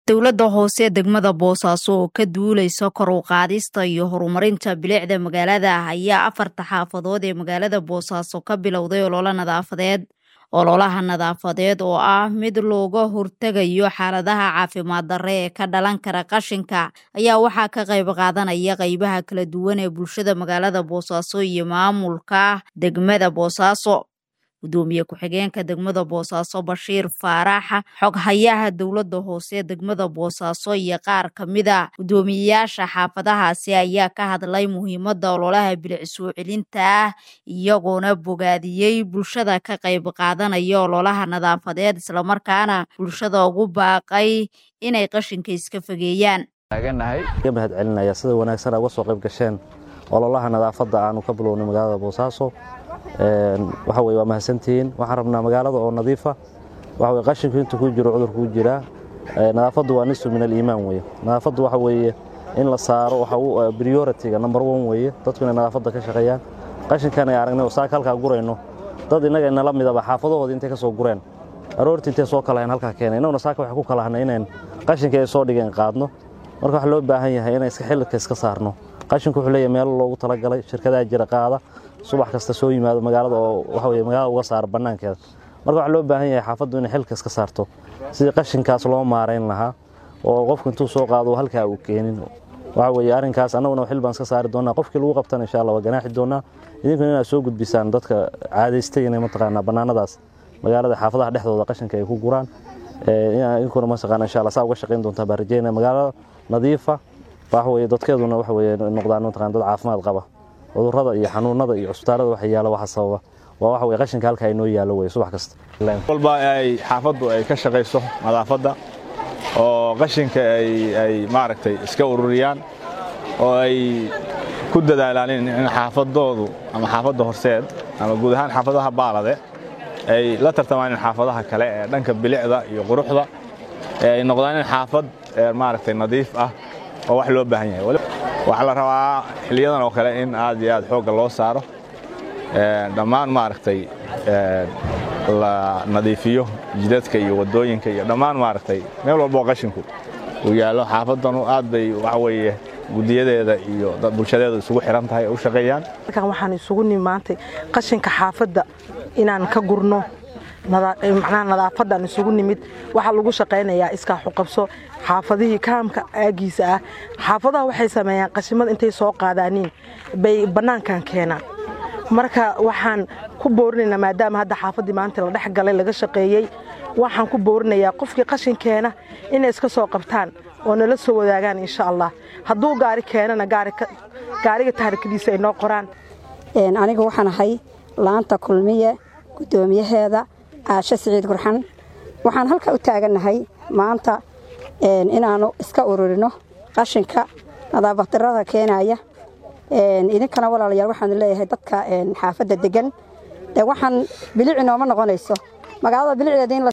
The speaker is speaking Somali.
dowladda hoose degmada boosaaso oo ka duuleysa kor u qaadista iyo horumarinta bilicda magaalada ayaa afarta xaafadood ee magaalada boosaaso ka bilowday ololo nadaafadeed ololaha nadaafadeed oo ah mid looga hortegayo xaaladaha caafimaad darre ee ka dhalan kara qashinka ayaa waxaa ka qayb qaadanaya qeybaha kala duwan ee bulshada magaalada boosaaso iyo maamulka degmada boosaaso gudoomiye ku-xigeenka degmada boosaaso bashiir faarax xoghayaha dowladda hoose degmada boosaaso iyo qaar ka mida guddoomiyeyaasha xaafadahaasi ayaa ka hadlay muhiimadda ololaha bilic soo celinta ah iyagoona bogaadiyey bulshada ka qayb qaadanaya ololaha nadaafadeed islamarkaana bulshada ugu baaqay inay qashinka iska fogeeyaan mahad celinaya sida wanaagsan uga soo qayb gasheen ololaha nadaafadda aanu ka bilownay magaalada boosaaso waxa weye waa mahadsantihiin waxaan rabnaa magaalada oo nadiifa waxa weye qashinku inta ku jiro cudurku ku jiraa nadaafaddu waa nisu min aliimaan weye nadaafaddu waxa weeye in la saaro waxa priority-ga number one weeye dadku inay nadaafadda ka shaqeeyaan qashinkan ay aragnay oo saaka halkaa gurayno dad innaga inala midaba xaafadahooda intay ka soo gureen aroortii intay soo kalahayn halkaa keenay innaguna saaka waxay ku kalahanay inayn qashinka ay soo dhigeen qaadno marka waxaa loo baahan yahay inay iska xililka iska saarno qashinku wuxuu leeyahay meelo loogu talagalay shirkadaha jira qaada subax kasta soo yimaado magaalada oo waxa weye magaalada uga saara bannaankeeda marka waxaa loo baahan yahay xaafaddu inay xilka iska saarto sidii qashinkaas loo maarayn lahaa oo qofku intuu soo qaado halkaa uu keenin waxa weye arrinkaas annaguna xil baan iska saari doonaa qofkii lagu qabtana insha allah waa ganaaxi doonaa idinkuna inaad soo gudbisaan dadka caadaystay inay mataqaanaa bannaanadaas magaalada xaafadaha dhexdooda qashinka ay ku guraan idinkuna mataqaana insha allah saa uga shaqayn doontaa baan rajeynaya magaalada nadiifa waxa weye dadkeeduna waxa weye noqdaan mataqana dad caafimaad qaba cudurrada iyo xanuunada iyo cusbitaalada waxa yaala waxa sababa waa waxa weye qashinka halkaa inoo yaallo weye subax kasta walba ay xaafaddu ay ka shaqayso nadaafadda oo qashinka ay maaragtay iska ururiyaan oo ay ku dadaalaan in xaafadoodu ama xaafadda horseed ama guud ahaan xaafadaha baalade ay la tartamaan in xaafadaha kale ee dhanka bilicda iyo quruxda ay noqdaan in xaafad maaragtay nadiif ah oo wax loo baahan yahay waxaa la rabaa xiliyadan oo kale in aad iyo aad xoogga loo saaro dhammaan maaragtay la nadiifiyo jidadka iyo waddooyinka iyo dhammaan maaragtay meel walba oo qashinku uu yaallo xaafaddanu aad bay waxa weeye gudiyadeeda iyo bulshadeeda isugu xiran tahay u shaqeeyaan halkan waxaan isugu nimaantay qashinka xaafadda inaan ka gurno macnaha nadaafadan isugu nimid waxaa lagu shaqaynayaa iskaa xuqabso xaafadihii kaamka aagiisa ah xaafadaha waxay sameeyaan qashimada intay soo qaadaaniin bay bannaankan keenaan marka waxaan ku boorinaynaa maadaama hadda xaafaddii maanta la dhex galay laga shaqeeyey waxaan ku boorinayaa qofkii qashin keena inay iska soo qabtaan oo nala soo wadaagaan insha allah hadduu gaari keenana gaariga taarikadiisa ay noo qoraan aniga waxaan ahay laanta kulmiye guddoomiyaheeda caasho siciid gurxan waxaan halka u taagannahay maanta inaannu iska ururino qashinka nadaafadarada keenaya idinkana walaalayaal waxaanu leeyahay dadka xaafadda degan dee waxaan bilic inooma noqonayso magaalada bilicdeeda in